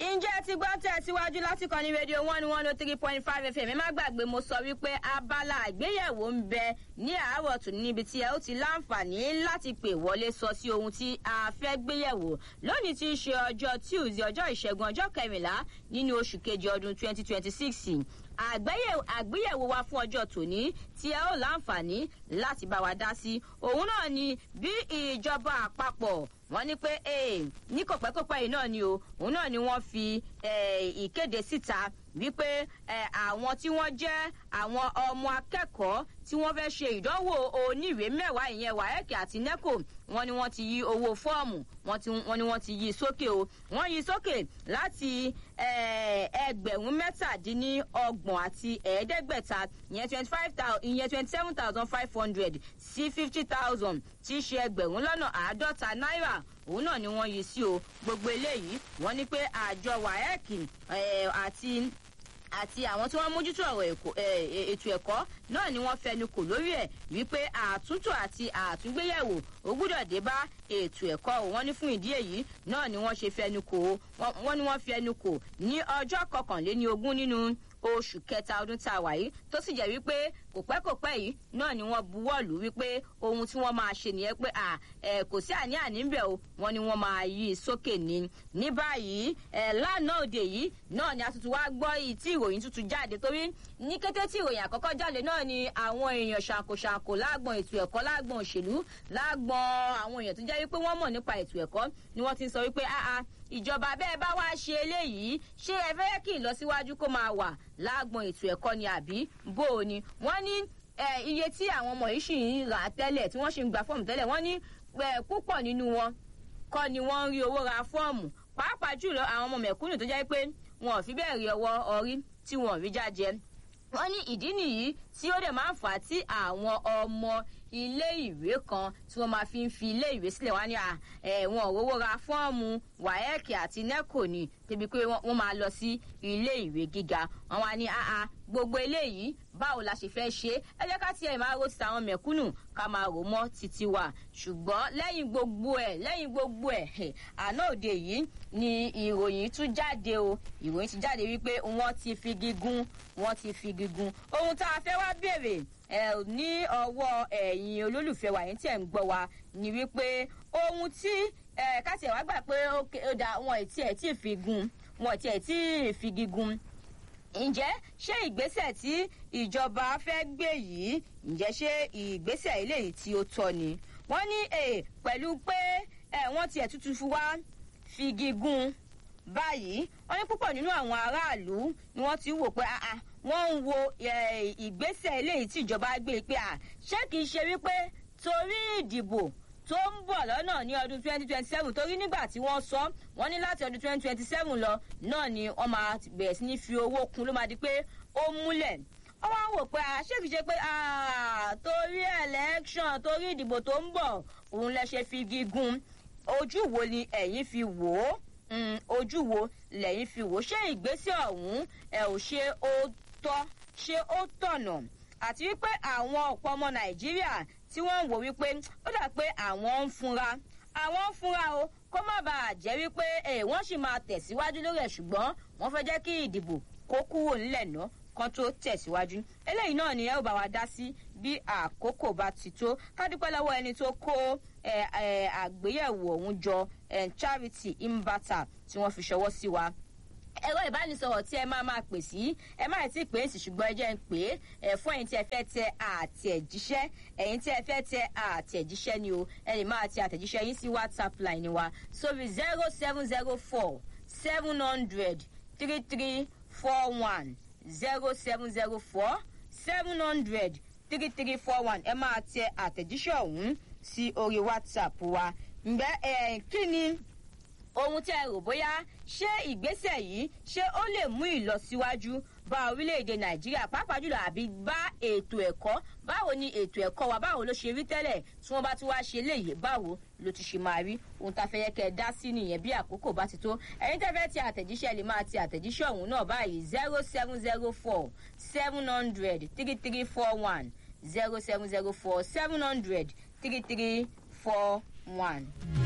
ǹjẹ́ ti gbọ́ tẹ̀síwájú láti kọ́ni rédíò one one oh three point five fm ẹ má gbàgbé mo sọ wípé abala àgbéyẹ̀wò ń bẹ ní àárọ̀ tún níbi tí ẹ ó ti láǹfààní láti pè wọlé sọ sí ohun tí a fẹ́ gbéyẹ̀wò lónìí tí í ṣe ọjọ́ tuesday ọjọ́ ìṣẹ́gun ọjọ́ kẹrìnlá nínú oṣù kejì ọdún twenty twenty six àgbéyẹ̀wò wa fún ọjọ́ tòní tí ẹ ó láǹfààní láti bá wa dá sí òun náà ni bí ìjọba àpapọ̀ wọ́n ní pé ní kọ̀pẹ́kọ̀pẹ́ yìí náà ni o òun náà ni wọ́n fi ìkéde síta wípé àwọn tí wọ́n jẹ́ àwọn ọmọ akẹ́kọ̀ọ́ tí wọ́n fẹ́ ṣe ìdánwò oníwèé mẹ́wàá ìyẹn wáyẹ̀kì àti neco wọ́n ní wọ́n ti yí owó fọ́ọ̀mù wọ́n ní wọ́n ti yí sókè o wọ́n yí sókè láti ẹgbẹ̀rún mẹ́tàdínlọ́gbọ̀n àti ẹ̀ẹ́dẹ́gbẹ̀ta ìyẹn twenty five thousand ìyẹn twenty seven thousand five hundred sí fifty thousand tí í ṣe ẹgbẹ̀rún lọ́nà àádọ́ta náírà òun náà ni wọ́n yí sí o gbogbo eléyìí wọ́n ní pé àjọ wáyẹ̀kì àti àti àwọn tí wọ́n mójútó ọ̀rọ̀ ètò ẹ̀kọ́ náà ni wọ́n fẹnu kò lórí ẹ̀ wípé àtúntò àti àtúngbéyẹ̀wò ó gbúdọ̀ dé bá ètò ẹ̀kọ́ ò wọ́n ní fún ìdí èyí náà ni wọ́n ṣe fẹnu kò wọ́n ní wọ́n fẹnu kò ní ọjọ́ kọkànléní ogún nínú oṣù kẹta ọdún tá a wà yìí tó sì jẹ́ wípé kò pẹ́ kò pẹ́ yìí náà ni wọ́n buwọ́ lù wípé ohun tí wọ́n máa ṣe nìyẹn pé à ẹ̀ kò sí àní-àní ń bẹ̀ o wọ́n ní wọ́n máa yí i sókè ní. ní báyìí ẹ̀ lánàá òde yìí náà ni a tuntun wá gbọ́ tí ìròyìn tuntun jáde torí ní kété tí ìròyìn àkọ́kọ́ jáde náà ni àwọn èèyàn ṣàǹkóṣàǹkó lágbọ̀n ètò ẹ̀kọ́ lágbọ̀n òṣèlú lágbọ̀n àwọn èèyàn tó jẹ́ wípé wọ́n mọ̀ nípa ètò ẹ̀kọ́ ni wọ́n ti ń sọ wípé áá ìjọba bẹ́ẹ̀ bá wá ṣe eléyìí ṣé ẹ fẹ́ kí ìlọsíwájú kó máa wà lágbọn ètò ẹ̀kọ́ ni àbí bó o ni wọ́n ní iye tí àwọn ọmọ yìí sì ń rà tẹ́lẹ̀ tí wọ́n sì ń gba fọ́ọ̀mù tẹ́lẹ̀ wọ́n ní púpọ̀ nínú wọn kọ́ ni wọ́n ń rí owó ra fọ́ọ̀mù pàápàá jùlọ àwọn ọmọ mẹ̀kúnnù tó jẹ́ pé wọn ò fi bẹ́ẹ̀ rí ọwọ́ ọrí tí wọn ò rí jájẹ wọ́n ní ìdí nìyí tí ó dẹ̀ máa ń fà á tí àwọn ọmọ ilé ìwé kan tí wọ́n máa fi ń fi ilé ìwé sílẹ̀ wá ní ẹ̀wọ̀n òwò ra fọ́ọ̀mù wáyẹ́ẹ̀kì àti nẹ́kò ni débi pé wọ́n máa lọ sí ilé ìwé gíga wọ́n wá ní àá gbogbo eléyìí báwo la ṣe fẹ́ ṣe ẹ jẹ́ ká tiẹ̀ máa ro ti àwọn mẹ̀kúnnù ká máa rò mọ́ títí wa ṣùgbọ́n lẹ́yìn gbogbo ẹ̀ lẹ́yìn gbogbo ẹ̀ àná òde yìí ni ìròyìn tún jáde o ìròyìn ti jáde wípé wọ́n ti fi gígùn wọ́n ti fi gígùn ohun tá a fẹ́ wá béèrè ẹ ní ọwọ́ ẹ̀yin olólùfẹ́ wa yẹn tí ẹ̀ ń gbọ́ wa ni wípé ohun tí ẹ káti ẹ̀ wá gbà pé ó da wọn ẹ̀ tí ẹ̀ tí ì fi gun wọn ẹ̀ tí ẹ̀ tí ì fi gígùn ǹjẹ́ ṣé ìgbésẹ̀ tí ìjọba fẹ́ gbé yìí ǹjẹ́ ṣé ìgbésẹ̀ eléyìí tí ó tọ́ ni wọ́n ní pẹ̀lú pé wọ́n tiẹ̀ tuntun fi wá fi gígùn báyìí wọ́n ní púpọ̀ nínú àwọn aráàlú ni wọ́n ti wò pé wọ́n ń wo ìgbésẹ̀ eléyìí tí ìjọba gbé pé à ṣé kìí ṣe wípé torí ìdìbò tó ń bọ̀ lọ́nà ní ọdún twenty twenty seven torí nígbà tí wọ́n sọ wọ́n ní láti ọdún twenty twenty seven lọ náà ni wọ́n máa bẹ̀rẹ̀ sí ní fi owó kun ló máa di pé ó múlẹ̀ wọ́n wá wò pé ṣé kìí ṣe pé torí election torí ìdìbò tó ń bọ̀ òun lẹ ṣe fi gígùn ojú wo ni ẹ̀yin fi wò ó ojú wo lẹ́yìn fi wò ṣé ìgbésẹ̀ ọ̀hún ẹ̀ ò ṣe ó tọ́ ṣé ó tọ̀nà àti wípé àwọn ọ̀pọ̀ ọmọ nàìjíríà tí wọ́n ń wò wípé ó dà pé àwọn ń funra àwọn ń funra o kó má bàa jẹ́ wípé wọ́n sì máa tẹ̀síwájú lórí ẹ̀ ṣùgbọ́n wọ́n fẹ́ jẹ́ kí ìdìbò kó kúrò nílẹ̀ náà kan tó tẹ̀síwájú eléyìí náà ni ẹ ó bá wa dá sí bí àkókò bá ti tó kádúpẹ́ lọ́wọ́ ẹni tó kó àgbéyẹ̀wò ọ̀hún jọ charity imbata tí wọ́n fi ṣọwọ́ sí wa ẹ̀rọ ìbánisọ̀rọ̀ tí ẹ máa máa pè sí ẹ máa ti pè é sí ṣùgbọ́n ẹ jẹ́ ń pè é ẹ fún ẹ̀yin tí ẹ fẹ́ tẹ àtẹ̀jíṣẹ́ ẹ̀yin tí ẹ fẹ́ tẹ àtẹ̀jíṣẹ́ ni o ẹ lè máa tẹ àtẹ̀jíṣẹ́ yín sí whatsapp line wa sórí zero seven zero four seven hundred three three four one zero seven zero four seven hundred three three four one ẹ máa tẹ àtẹ̀jíṣẹ́ ọ̀hún sí orí whatsapp wa ǹgbẹ́ ẹ̀ kí ni ohun tí ẹ rò bóyá ṣé ìgbésẹ̀ yìí ṣé ó lè mú ìlọsíwájú bá orílẹ̀-èdè nàìjíríà pàápàá jùlọ àbí bá ètò ẹ̀kọ́ báwo ni ètò ẹ̀kọ́ wa báwo ló ṣe rí tẹ́lẹ̀ tí wọ́n bá tún wá ṣe léyìí báwo ló ti ṣe máa rí ohun tá a fẹ́ yẹ kẹ́ ẹ dá sí nìyẹn bí àkókò bá ti tó ẹ̀yin tẹ́ fẹ́ ti àtẹ̀jíṣẹ́ lè máa ti àtẹ̀jíṣẹ́ ọ̀hún náà báyìí zero seven zero four seven hundred three three four one zero seven zero four seven hundred three three four one.